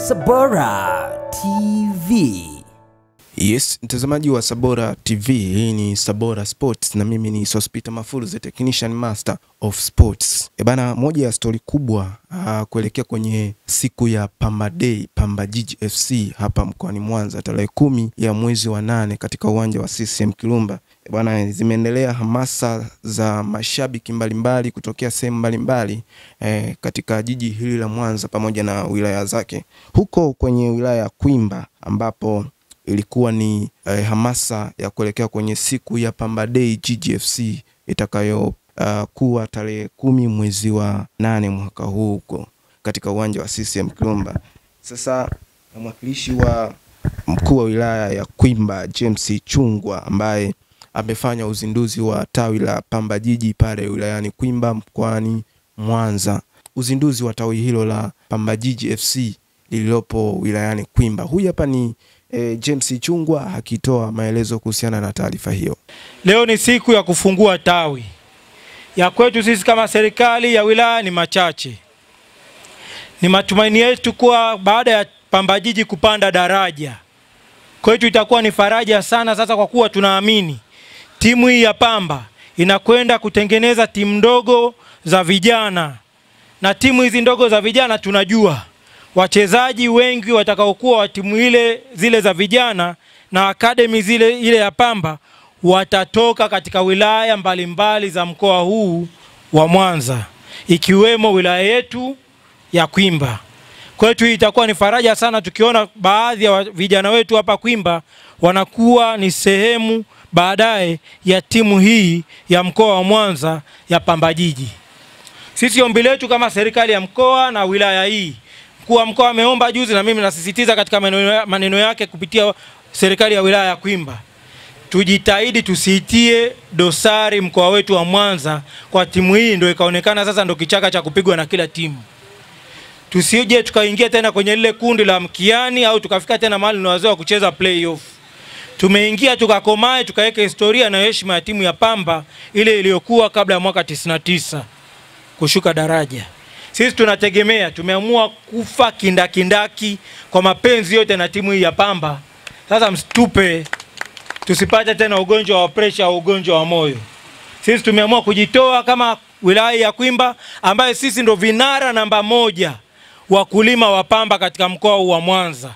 Sabora TV. Yes, mtazamaji wa Sabora TV, hii ni Sabora Sports na mimi ni Sospita Mafuru, the technician master of sports. E bana, moja ya stori kubwa uh, kuelekea kwenye siku ya Pamba Day, Pamba Jiji FC hapa mkoani Mwanza tarehe kumi ya mwezi wa nane katika uwanja wa CCM Kirumba. E bana, zimeendelea hamasa za mashabiki mbalimbali kutokea sehemu mbalimbali eh, katika jiji hili la Mwanza pamoja na wilaya zake, huko kwenye wilaya ya Kwimba ambapo ilikuwa ni eh, hamasa ya kuelekea kwenye siku ya Pamba Day GGFC itakayo uh, kuwa tarehe kumi mwezi wa nane mwaka huu huko katika uwanja wa CCM Kirumba. Sasa mwakilishi wa mkuu wa wilaya ya Kwimba James Chungwa ambaye amefanya uzinduzi wa tawi la Pamba Jiji pale wilayani Kwimba mkoani Mwanza, uzinduzi wa tawi hilo la Pamba Jiji FC lililopo wilayani Kwimba. Huyu hapa ni eh, James Chungwa akitoa maelezo kuhusiana na taarifa hiyo. Leo ni siku ya kufungua tawi. Ya kwetu sisi kama serikali ya wilaya ni machache. Ni matumaini yetu kuwa baada ya Pamba Jiji kupanda daraja, kwetu itakuwa ni faraja sana sasa, kwa kuwa tunaamini timu hii ya Pamba inakwenda kutengeneza timu ndogo za vijana, na timu hizi ndogo za vijana tunajua wachezaji wengi watakaokuwa wa timu ile zile za vijana na akademi zile ile ya Pamba watatoka katika wilaya mbalimbali mbali za mkoa huu wa Mwanza ikiwemo wilaya yetu ya Kwimba. Kwetu hii itakuwa ni faraja sana tukiona baadhi ya vijana wetu hapa Kwimba wanakuwa ni sehemu baadaye ya timu hii ya mkoa wa Mwanza ya Pamba Jiji. Sisi ombi letu kama serikali ya mkoa na wilaya hii mkuu wa mkoa ameomba juzi, na mimi nasisitiza katika maneno yake kupitia serikali ya wilaya ya Kwimba, tujitahidi tusiitie dosari mkoa wetu wa Mwanza kwa timu hii, ndio ikaonekana sasa ndio kichaka cha kupigwa na kila timu. Tusije tukaingia tena kwenye lile kundi la mkiani au tukafika tena mahali na wazee wa kucheza playoff. Tumeingia tukakomae, tukaweka historia na heshima ya timu ya Pamba ile iliyokuwa kabla ya mwaka 99 kushuka daraja. Sisi tunategemea, tumeamua kufa kindakindaki kwa mapenzi yote na timu hii ya Pamba. Sasa msitupe, tusipate tena ugonjwa wa presha au ugonjwa wa moyo. Sisi tumeamua kujitoa kama wilaya ya Kwimba, ambaye sisi ndo vinara namba moja wakulima wa pamba katika mkoa huu wa Mwanza.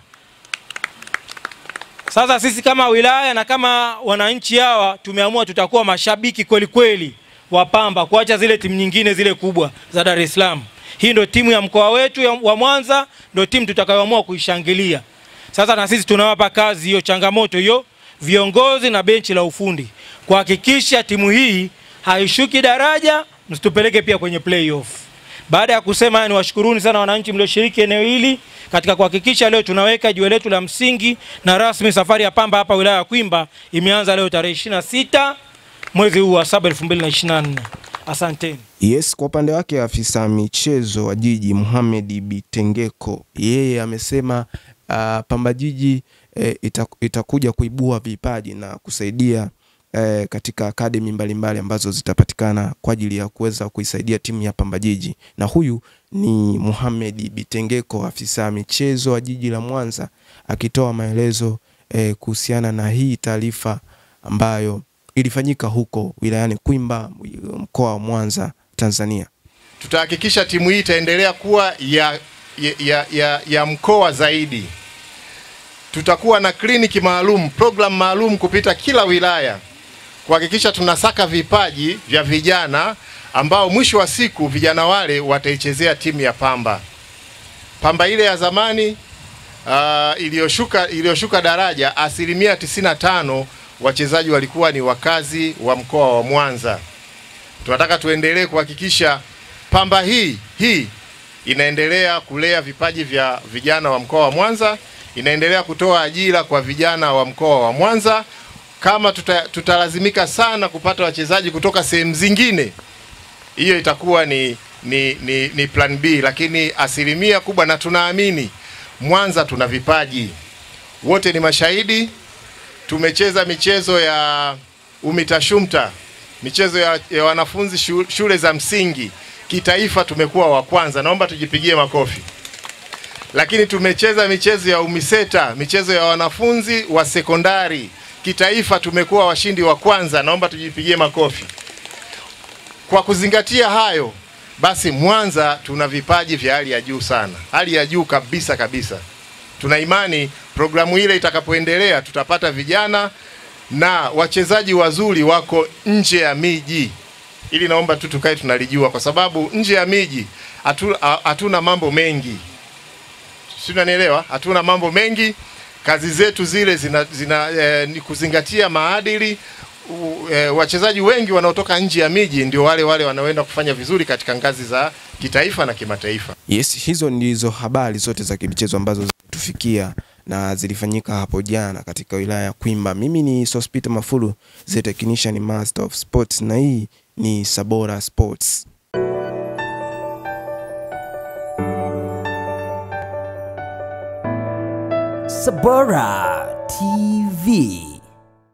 Sasa sisi kama wilaya na kama wananchi hawa tumeamua tutakuwa mashabiki kweli kweli wa pamba, kuacha zile timu nyingine zile kubwa za Dar es Salaam. Hii ndio timu ya mkoa wetu ya, wa Mwanza, ndio timu tutakayoamua kuishangilia. Sasa na sisi tunawapa kazi hiyo, changamoto hiyo, viongozi na benchi la ufundi kuhakikisha timu hii haishuki daraja, msitupeleke pia kwenye playoff. Baada ya kusema haya, niwashukuruni sana wananchi mlioshiriki eneo hili katika kuhakikisha leo tunaweka jiwe letu la msingi na rasmi. Safari ya Pamba hapa wilaya ya Kwimba imeanza leo tarehe 26 mwezi huu wa 7 2024. Asanteni. Yes, kwa upande wake afisa michezo wa jiji Mohamed Bitengeko yeye amesema uh, Pamba Jiji eh, itakuja kuibua vipaji na kusaidia eh, katika akademi mbalimbali ambazo zitapatikana kwa ajili ya kuweza kuisaidia timu ya Pamba Jiji, na huyu ni Mohamed Bitengeko afisa michezo wa jiji la Mwanza akitoa maelezo eh, kuhusiana na hii taarifa ambayo ilifanyika huko wilayani Kwimba mkoa wa Mwanza Tanzania. Tutahakikisha timu hii itaendelea kuwa ya, ya, ya, ya mkoa zaidi. Tutakuwa na kliniki maalum, program maalum kupita kila wilaya kuhakikisha tunasaka vipaji vya vijana ambao mwisho wa siku vijana wale wataichezea timu ya Pamba. Pamba ile ya zamani uh, iliyoshuka iliyoshuka daraja, asilimia 95 wachezaji walikuwa ni wakazi wa mkoa wa Mwanza. Tunataka tuendelee kuhakikisha Pamba hii hii inaendelea kulea vipaji vya vijana wa mkoa wa Mwanza, inaendelea kutoa ajira kwa vijana wa mkoa wa Mwanza. Kama tuta, tutalazimika sana kupata wachezaji kutoka sehemu zingine, hiyo itakuwa ni, ni, ni, ni plan B, lakini asilimia kubwa, na tunaamini Mwanza tuna vipaji, wote ni mashahidi. Tumecheza michezo ya UMITASHUMTA, michezo ya, ya wanafunzi shule za msingi kitaifa, tumekuwa wa kwanza. Naomba tujipigie makofi. lakini tumecheza michezo ya UMISETA, michezo ya wanafunzi wa sekondari. Kitaifa tumekuwa washindi wa kwanza, naomba tujipigie makofi. Kwa kuzingatia hayo, basi Mwanza tuna vipaji vya hali ya juu sana, hali ya juu kabisa kabisa. Tuna imani programu ile itakapoendelea, tutapata vijana na wachezaji wazuri wako nje ya miji. Ili naomba tu tukae tunalijua, kwa sababu nje ya miji hatu- ha- hatuna mambo mengi, si unanielewa? Hatuna mambo mengi. Kazi zetu zile zina, zina eh, ni kuzingatia maadili. U- eh, wachezaji wengi wanaotoka nje ya miji ndio wale wale wanaoenda kufanya vizuri katika ngazi za kitaifa na kimataifa. Yes, hizo ndizo habari zote za kimichezo ambazo zimetufikia na zilifanyika hapo jana katika wilaya ya Kwimba. Mimi ni Sospita Mafulu, the technician master of sports, na hii ni Sabora Sports. Sabora TV.